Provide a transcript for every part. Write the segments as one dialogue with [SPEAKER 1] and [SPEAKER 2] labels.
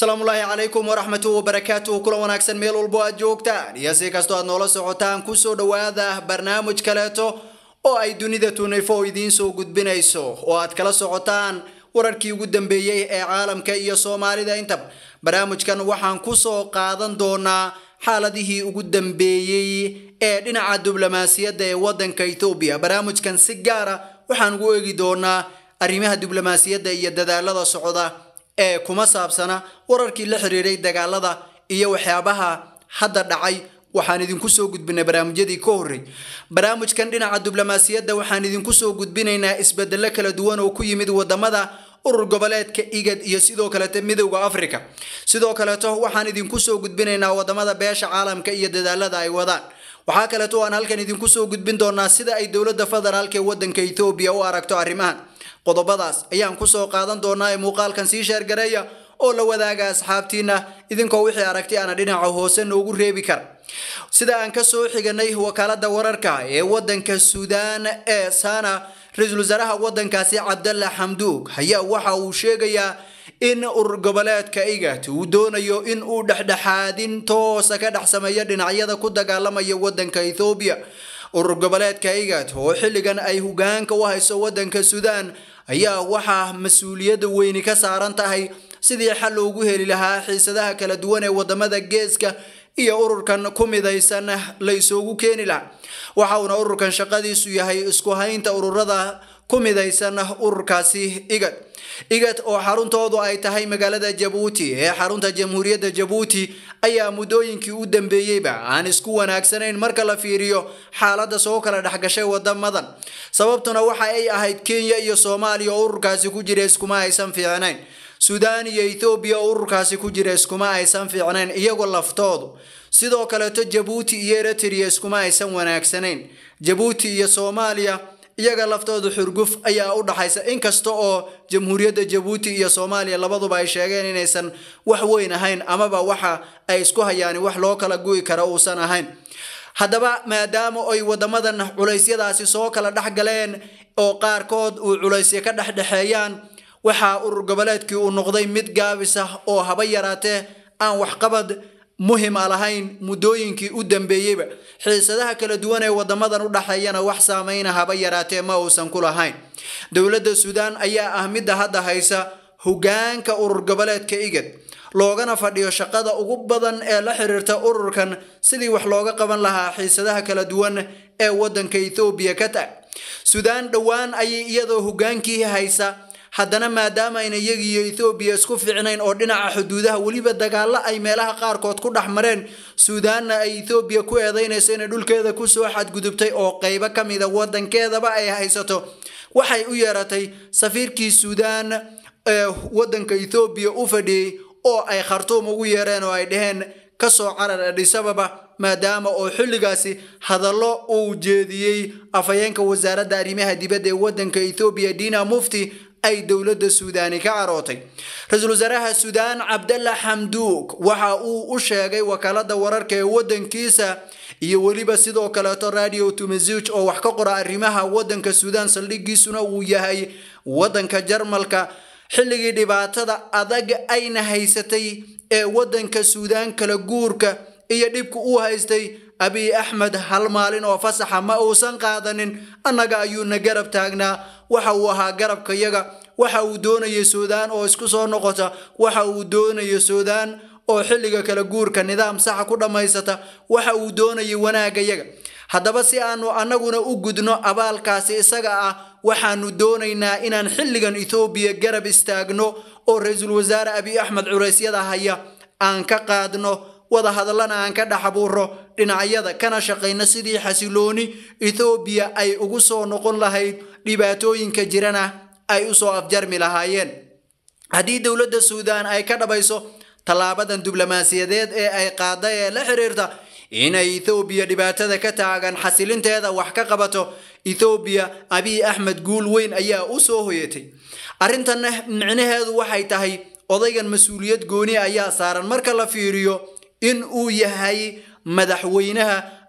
[SPEAKER 1] asalaamullaahi calaykum waraxmatu wabarakaatuhu kula wanaagsan meel walbo aad joogtaan iyo si kastoo aad noola socotaan kusoo dhowaada barnaamij kaleeto oo ay dunida tunayfo idiin soo gudbinayso oo aad kala socotaan wararkii ugu dambeeyey ee caalamka iyo soomaalida intaba barnaamijkan waxaan kusoo qaadan doonaa xaaladihii ugu dambeeyey ee dhinaca diblomaasiyadda ee wadanka etoobiya barnaamijkan si gaara waxaan ugu eegi doonaa arrimaha diblomaasiyadda iyo dadaalada socda ee kuma saabsana wararkii la xiriiray dagaalada iyo waxyaabaha hadda dhacay waxaan idinku soo gudbinay barnaamijyadii ka horrey barnaamijkan dhinaca diblomaasiyadda waxaan idinku soo gudbinaynaa isbedelo kala duwan oo ku yimid wadamada urur goboleedka igad iyo sidoo kaleeto midowda africa sidoo kaleeto waxaan idinku soo gudbinaynaa wadamada beesha caalamka iyo dadaalada ay wadaan waxaa kaleeto aan halkan idinku soo gudbin doonaa sida ay dowladda federaalk ee wadanka etoobiya u aragto arrimahan qodobadaas ayaan kusoo qaadan doonaa ee muuqaalkan sii sheergareeya oo la wadaaga asxaabtiina idinkoo wixii aragti ana dhinaca hoose noogu reebi kara sida aan kasoo xiganay wakaalada wararka ee wadanka suudaan ee sana ra-iisul wasaaraha wadankaasi cabdalla xamduug ayaa waxa uu sheegayaa in urur goboleedka igat uu doonayo in uu dhexdhexaadin toosa ka dhex sameeyo dhinacyada ku dagaalamaya wadanka ethoobiya urur goboleedka igat oo xilligan ay hogaanka u hayso wadanka suudaan ayaa waxaa mas-uuliyadda weyni ka saaran tahay sidii xal loogu heli lahaa xiisadaha kala duwan ee wadamada geeska iyo ururkan ku midaysan la isoogu keeni lahaa waxa uuna ururkan shaqadiisu yahay isku haynta ururada ku midaysan ururkaasi igad igad oo xaruntoodu ay tahay magaalada jabuuti ee xarunta jamhuuriyadda jabuuti ayaa muddooyinkii u dambeeyeyba aan isku wanaagsanayn marka la fiiriyo xaaladda soo kala dhexgashay wadamadan sababtuna waxa ay ahayd kenya iyo soomaaliya oo ururkaasi ku jira iskuma aysan fiicnayn suudaan iyo ethoobiya oo ururkaasi ku jira iskuma aysan fiicnayn iyagoo laftoodu sidoo kaleeto jabuuti iyo eritrea iskuma aysan wanaagsanayn jabuuti iyo soomaaliya iyaga laftooda xurguf ayaa u dhaxaysa inkasta oo jamhuuriyadda jabuuti iyo soomaaliya labaduba ay sheegeen inaysan wax weyn ahayn amaba waxa ay isku hayaan wax loo kala gu'i kara uusan ahayn haddaba maadaama ay wadamadan culeysyadaasi soo kala dhex galeen oo qaarkood uu culaysya ka dhexdhexeeyaan waxaa urur goboleedkii uu noqday mid gaabis ah oo haba yaraatee aan waxqabad muhim a lahayn muddooyinkii u dambeeyeyba xiisadaha kala duwan ee wadamadan u dhexeeyana wax saameyna haba yaraatee ma uusan ku lahayn dowladda suudaan ayaa ah midda hadda haysa hogaanka urur goboleedka igad loogana fadhiyo shaqada ugu badan ee la xiriirta ururkan sidii wax looga qaban lahaa xiisadaha kala duwan ee wadanka ethoobiya ka tag suudaan dhowaan ayay iyadoo hogaankii haysa haddana maadaama ayna iyagiiyo ethoobiya isku fiicnayn oo dhinaca xuduudaha weliba dagaalo ay meelaha qaarkood ku dhex mareen suudaanna ay ethoobiya ku eedeynayso inay dhulkeeda kusoo xadgudubtay oo qeybo ka mida wadankeedaba ay haysato waxay u yeeratay safiirkii suudaan ee wadanka ethoobiya u fadhiyey oo ay khartuum ugu yeereen oo ay dhaheen kasoo carar adhisababa maadaama oo xilligaasi hadallo uu jeediyey afhayeenka wasaaradda arrimaha dibadda ee wadanka ethoobiya dina mufti ay dowladda suudaani ka carootay ra-iisul wasaaraha suudaan cabdalla xamduug waxa uu u sheegay wakaalada wararka ee wadankiisa iyo weliba sidoo kaleeto radio tumazuj oo wax ka qora arrimaha wadanka suudaan saldhigiisuna uu yahay wadanka jarmalka xilligii dhibaatada adag ayna haysatay ee wadanka suudaan kala guurka iyo dhibka uu haystay abiy axmed hal maalin oo fasaxa ma uusan qaadanin annaga ayuuna garab taagnaa waxa uu ahaa garabkayaga waxa uu doonayay suudaan oo isku soo noqota waxa uu doonaya suudaan oo xilliga kala guurka nidaam saxa ku dhammaysata waxa uu doonayay wanaagayaga haddaba si aanu annaguna u gudno abaalkaasi isaga ah waxaanu doonaynaa inaan xilligan ethoobiya garab istaagno oo ra-iisul wasaare abiy axmed culeysyada haya aan ka qaadno wada hadallana aan ka dhex abuuro dhinacyada kana shaqayno sidii xasilooni ethoobiya ay ugu soo noqon lahayd dhibaatooyinka jirana ay usoo afjarmi lahaayeen haddii dowladda suudaan ay ka dhabayso tallaabadan diblomaasiyadeed ee ay qaada ee la xiriirta inay ethoobiya dhibaatada ka taagan xasilinteeda wax ka qabato ethoobiya abiy axmed guul weyn ayaa u soo hoyatay arrintanna micnaheedu waxay tahay odaygan mas-uuliyad gooni ayaa saaran marka la fiiriyo in uu yahay madaxweynaha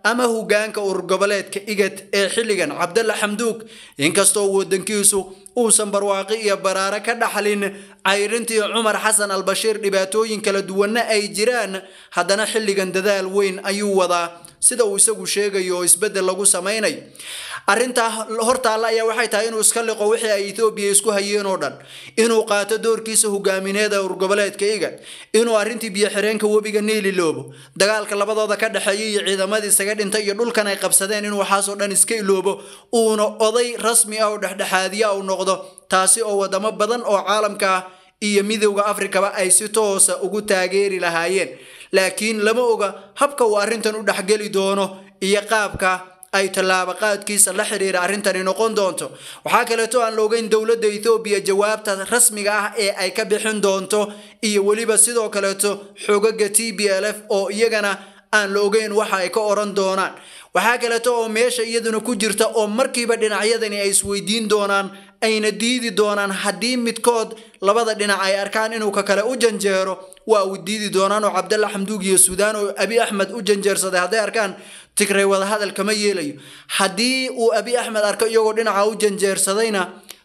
[SPEAKER 1] ama hogaanka urgoboleedka igad ee xilligan cabdalla xamduug inkastoo wadankiisu uusan barwaaqi iyo baraare ka dhaxlin cayrintii cumar xasan albashiir dhibaatooyin kala duwanna ay jiraan haddana xilligan dadaal weyn ayuu wadaa sida uu isagu sheegayo oo isbeddel lagu samaynayo arrintaa hortaalla ayaa waxay tahay inuu iska liqo wixii ay ethoobiya isku hayeen oo dhan inuu qaato doorkiisa hogaamineed ee urgoboleedka igad inuu arrintii biyo-xireenka webiga niili loobo dagaalka labadooda ka dhexeeya iyo ciidamadii isaga dhintay iyo dhulkan ay qabsadeen inuu waxaasoo dhan iska iloobo uuna oday rasmi ah oo dhexdhexaadiya u noqdo taasi oo wadamo badan oo caalamka ah iyo midowda afrikaba ay si toosa ugu taageeri lahaayeen laakiin lama oga habka uu arrintan u dhexgeli doono iyo qaabka ay tallaabo qaadkiisa la xiriira arrintani noqon doonto waxaa kaleeto aan la ogeyn dowladda ethoobiya jawaabta rasmiga ah ee ay ka bixin doonto iyo weliba sidoo kaleeto xogaga t b l f oo iyagana aan la ogeyn waxa ay ka oran doonaan waxaa kaleeto oo meesha iyaduna ku jirta oo markiiba dhinacyadani ay isweydiin doonaan ayna diidi doonaan haddii midkood labada dhinac ay arkaan inuu ka kale u janjeero waa uu diidi doonaan oo cabdalla xamduug iyo suudaan oo abi axmed u janjeersaday hadday arkaan tigray wadahadal kama yeelayo haddii uu abi axmed arko iyagoo dhinaca u janjeersadayna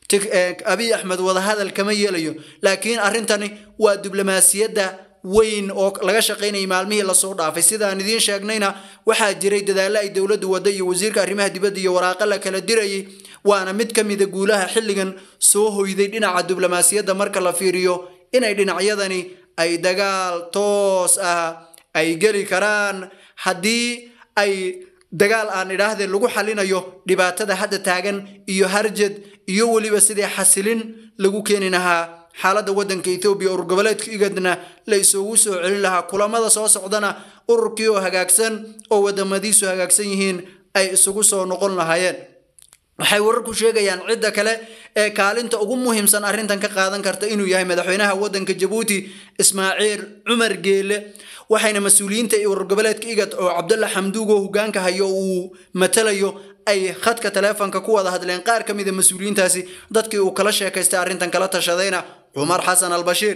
[SPEAKER 1] abi axmed wadahadal kama yeelayo laakiin arrintani waa diblomaasiyadda weyn oo laga shaqaynayay maalmihii lasoo dhaafay sidaan idiin sheegnayna waxaa jiray dadaallo ay dowladdu wadda iyo wasiirka arrimaha dibadda iyo waraaqo la kala dirayay waana mid ka mida guulaha xilligan soo hoyday dhinaca diblomaasiyadda marka la fiiriyo inay dhinacyadani ay dagaal toos ah ay geli karaan haddii ay dagaal aan idhaahdeen lagu xalinayo dhibaatada hadda taagan iyo harjad iyo weliba sidii xasilin lagu keeni lahaa xaaladda waddanka ethoobiya urur goboleedka igadna la isugu soo celin lahaa kulamada soo socdana ururkii oo hagaagsan oo wadamadiisu hagaagsan yihiin ay isugu soo noqon lahaayeen waxay wararku sheegayaan cidda kale ee kaalinta ugu muhiimsan arrintan ka qaadan karta inuu yahay madaxweynaha waddanka jabuuti ismaaciil cumar geele waxayna mas-uuliyiinta urur goboleedka igad oo cabdalla xamduug oo hogaanka hayo uu matalayo ay khadka taleefonka ku wada hadleen qaar ka mida mas-uuliyiintaasi dadkii uu kala sheekaystay arrintan kala tashadayna cumar xasan albashiir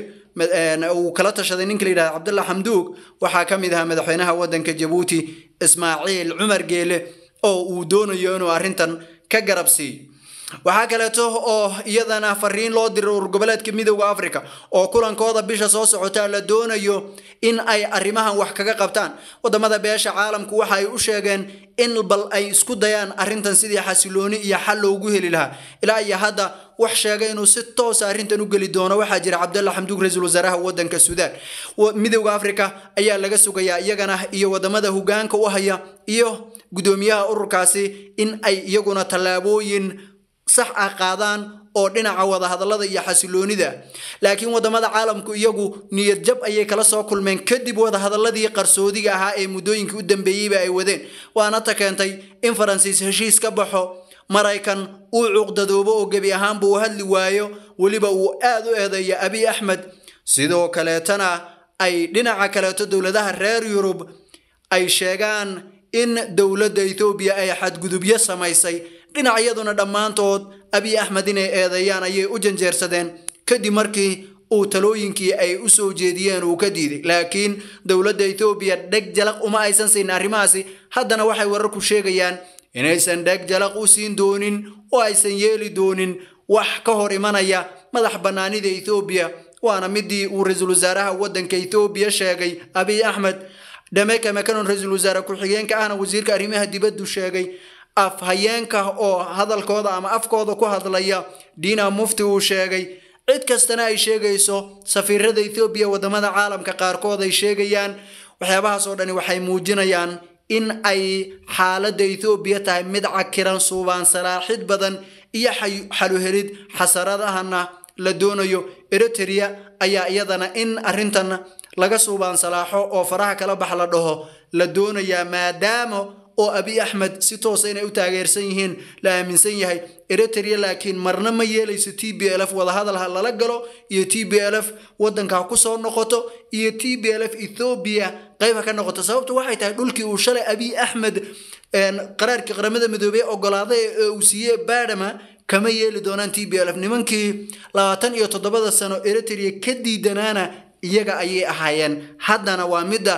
[SPEAKER 1] uu kala tashaday ninka la yidhahda cabdalla xamduug waxaa ka mid ahaa madaxweynaha waddanka jabuuti ismaaciil cumar geele oo uu doonayo inuu arrintan ka garab siiyo waxaa kaleeto oo iyadana fariin loo diray urur goboleedka midowda africa oo kulankooda bisha soo socota la doonayo in ay arrimahan wax kaga qabtaan wadamada beesha caalamku waxa ay u sheegeen in bal ay isku dayaan arrintan sidii xasilooni iyo xal loogu heli lahaa ilaa iyo hadda wax sheegay inuu si toosa arrintan u geli doono waxaa jira cabdalla xamduug ra-iisul wasaaraha waddanka suudaan midowda africa ayaa laga sugayaa iyagana iyo wadamada hogaanka u haya iyo guddoomiyaha ururkaasi in ay iyaguna tallaabooyin sax ah qaadaan oo dhinaca wadahadallada iyo xasiloonida laakiin wadamada caalamku iyagu niyad jab ayay kala soo kulmeen kadib wadahadalladii qarsoodiga ahaa ee muddooyinkii u dambeeyeyba ay wadeen waana ta keentay in faransiis heshiis ka baxo maraykan uu cuqdadoobo oo gebi ahaanba uu hadli waayo weliba uu aad u eedeeyo abiy axmed sidoo kaleetana ay dhinaca kaleeto dowladaha reer yurub ay sheegaan in dowladda ethoobiya ay xadgudubyo samaysay dhinacyaduna dhammaantood abiy axmed inay eedeeyaan ayay u janjeersadeen kadib markii uu talooyinkii ay u soo jeediyeen uu ka diiday laakiin dowladda ethoobiya dheg jalaq uma aysan siin arrimahaasi haddana waxay wararku sheegayaan inaysan dheg jalaq u siin doonin oo aysan yeeli doonin wax ka hor imanaya madax bannaanida ethoobiya waana midii uu ra-iisul wasaaraha waddanka ethoobiya sheegay abiy axmed dhameka makanon ra-iisul wasaare ku-xigeenka ahna wasiirka arrimaha dibaddu sheegay afhayeenka oo hadalkooda ama afkooda ku hadlaya diina mufti uu sheegay cid kastana ay sheegayso safiirada ethoobiya wadamada caalamka qaarkood ay sheegayaan waxyaabahaas oo dhani waxay muujinayaan in ay xaaladda ethoobiya tahay mid cakiran suubaan salaaxid badan iyo xaluhelid xasaradahana la doonayo eritrea ayaa iyadana in arrintan laga suubaan salaaxo oo faraha kala bax la dhaho la doonayaa maadaama oo abiy axmed si toosa inay u taageersan yihiin la aaminsan yahay eritrea laakiin marna ma yeelayso t b l f wadahadal ha lala galo iyo t b l f wadanka ha kusoo noqoto iyo t b l f ethoobiya qayb ha ka noqoto sababtu waxay tahay dhulkii uu shalay abiy axmed qaraarkii qaramada midoobey ogolaaday ee uu siiyey badama kama yeeli doonaan t b l f nimankii labaatan iyo toddobada sano eritrea ka diidanaana iyaga ayay ahaayeen haddana waa midda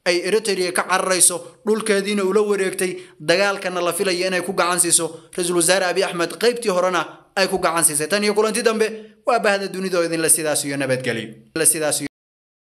[SPEAKER 1] ay eritrea ka cararayso dhulkeediina ula wareegtay dagaalkana la filaya inay ku gacan siiso ra-iisul wasaare abi axmed qaybtii horena ay ku gacan siisay tan iyo kulanti dambe waa bahda dunida oo idinla sidaas iyo nabadgelyo